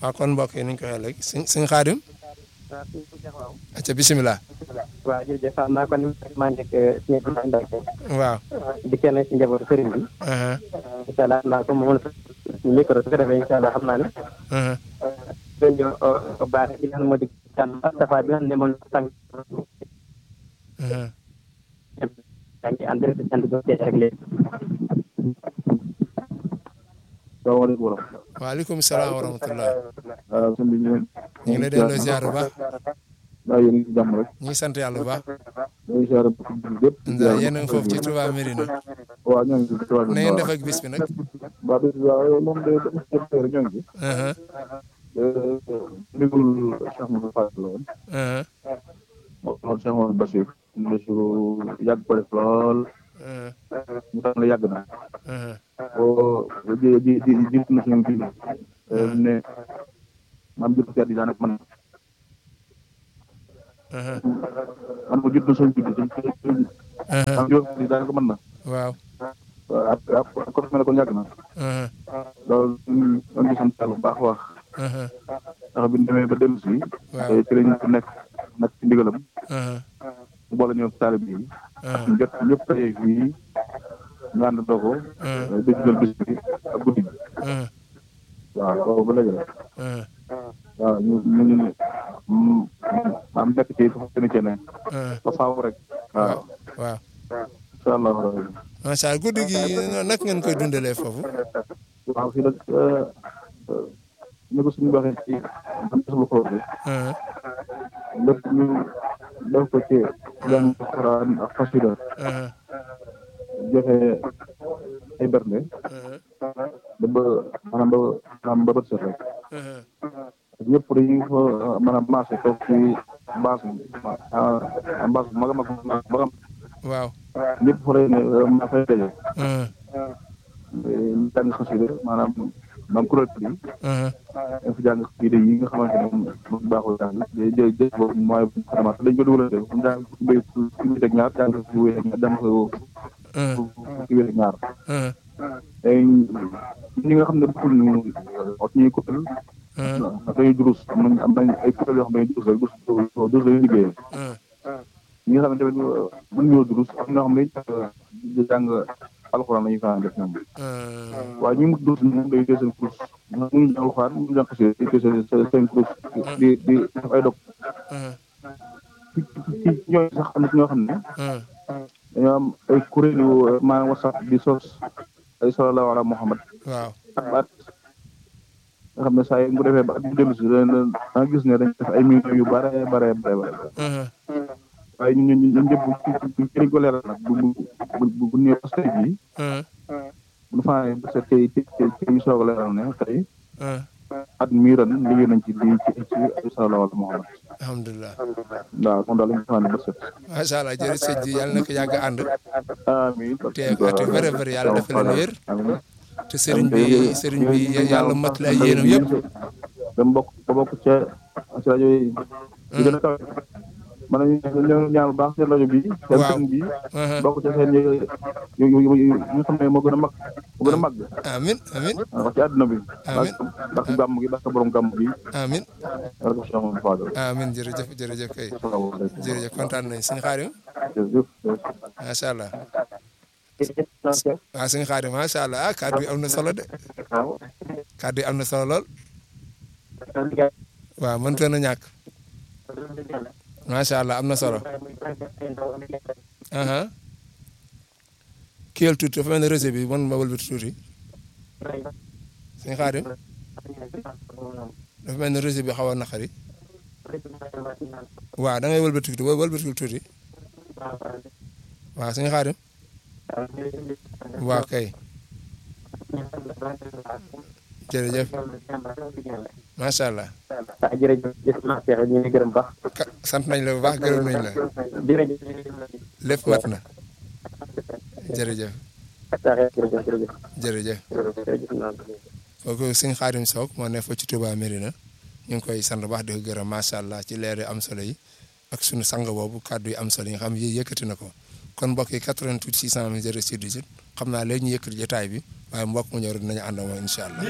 waaw kon mbokk yi ni ñu ko waxee léegi sëñ sëñ Xaadim waaw suñu ko jox waaw. acca bisimilah waaw jërëjëf xam naa kon maa nekk suñu Ibrahima Mbacke waaw di kenn ci njabootu sëriñ bi aha incha allah naa ko moom suñu micro su ko defee incha allah xam naa ne aha dañu baax ci li nga xam ne moo di tànn Moustapha bi nga xam ne moom la tànn aha yaa ngi en direct ci sant bi ak léegi. salaamaaleykum wa rahmatulah. waaleykum salaam wa rahmatullah waaw sëñ bi ñu ñu ngi lay delloo ziar bu baax waaw yéen a ngi ci jàmm rek. ñu ngi sant yàlla bu baax ñu ngi ziar bu bépp. ndax yéen a ngi foofu ci Touba Mérina waaw ñoo ngi ci Touba na ngeen def ak bis bi nag waaw bis bi waaw moom de dama ci jot rek ñoo ngi ci. aha ndigul Cheikh Moussa Fall la woon. aha moo loolu Cheikh Moussa Bachir. Bachir yàgg ko def lool. aha mu tax la yàgg na. aha boo ji ji ji jiitu na suñu kii. ne maam jiitu kër yi daanaka man aha man ma jiitu na suñu kii suñu aha maam jiitu kër yi daanaka mën na. waaw waaw ak ak comme mel ne kon yàgg na. aha loolu ñun ñoo ngi sant yàlla bu baax a wax aha ndax bi ñu demee ba dellu si. waaw te ci lañ nekk nekk ci ndigalam aha mu boole ñëw taalib yi aha ñu jot ñëpp tey fii ñu ànd dogo aha di jël bis bi ak guddi gi aha waaw boobu ba léegi la aha waaw ñu ñu ñu ñu am nekk ci fa seen cee ne aha ba faaw rek waaw waaw incha allah rabbi macha allah guddi gi nag ngeen koy dundalee foofu waaw fii nag ñu ko suñu waxee ci aslu xool bi aha lépp ñu def ko ci jàng alxuraan ak xasida aha joxe ay bernde aha ba ba maanaam ba maanaam ba bët set rek aha ñëpp dañuy fa maanaam marché toog ci base ah base bu mag a mag ba xam waaw ñëpp fa lay ne ma fay daje aha ñu jàng xasida maanaam maanaam kuréel bi aha dañ fa jàng xasida yi nga xamante ne moom moom baaxul jàng jë jë jë boobu mooy vraiment dañ ko dugalante fu mu jàng fukki béy fukki wéet ak ñaar jàng fukki wéet ak ñaar jàng aha fukki wéet ak ñaar aha léegi ñi nga xam ne bokkul ñu ot ñuy kuréel aha ndax dañuy durus am nañ am nañ ay kuréel yoo xam ne dañuy durus rek durus durus la ñuy liggéeyee aha ñi nga xam ne tamit mën ñoo durus am na ñoo xam ne di jàng alxuraan la ñuy faa def ñoom aha waaye ñi mu durus moom day jël seen kurus ñu ñu jàng alxuraan ñu jàng xasida day jël seen seen kurus di di def ay dog aha ci ci ñooñu sax am na ci ñoo xam ne aha dañoo am ay kuréelu maanaam whatsapp di sos ay sallallahu ala muhammad waaw ak baat nga xam ne saa yi bu defee ba at bu dellu si da nga gis ne dañ def ay millions yu bare bare bare bare aha waaye ñun ñun ñun ñëpp ci ci lañ ko leeral nag bu bu bu bu ñëwee parce que bii aha bu ñu faa ne parce que ci ci ci ñu soog a leeral ne tey aha at mii ren liggéey nañ ci lii ci ci ay sallallahu ala muhammad alhamdulilah waaw kon daal lañ ko faa ne ba set macha allah jërëjëf sëñ ji yàlla na ko yàgg ànd amiin te at yu bëri bëri yàlla dafa leen wér amiin te sëriñ bi sëriñ bi yàlla mottali ay yéenam yëpp dama bokk ba bokk ca ci rajo yi yi gën a kawe man nañu ñaan bu baax seen rajo bi seen Waaw. seen bi aha bokk ca seen yu yu yu yu yi nga xam ne moo gën a mag moo gën a mag amin amin wax ci àdduna bi Amiin. ndax gàmm gi ndax borom gàmm gi amin wala ko Cheikh Mamadou Fadal amin jërëjëf jërëjëf kay asalaamaaleykum jërëjëf kontaan nañ sëñ Xaadim jërëjëf macha allah jërëjëf noonu waaw sëñ Xaadim macha allah ah kàddu yi am na solo de waaw kàddu yi am na solo lool waaw mënut na ñàkk macha allah am na solo aha kiyal tuuti dafa mel ne réseau bi man ma wëlbati tuuti sëñ Xaadim dafa mel ne réseau bi xaw a naqari waaw da ngay wëlbati tuuti wëlbati tuuti waaw sëñ Xaadim waaw kay jërëjëf macha allah ah jërëjëf jëf naa Cheikh ñu ngi gërëm baax ka sant nañ la bu baax gërëm nañ la jërëjëf lépp mat na jërëjëf jërëjëf jërëjëf jërëjëf jërëjëf noonu kooku sëñ Xaadim Sock moo ne fa ci Touba Mérina ñu ngi koy sant baax di ko gërëm macha allah ci leer yu am solo yi ak sunu sang boobu kàddu yi am solo yi nga xam yi yëkkati na ko kon mbokk yi 88 600 06 18 xam naa léegi ñu yëkkati jotaay bi waaye mbokk mu ñëw rek dinañu ànd ak moom incha allah.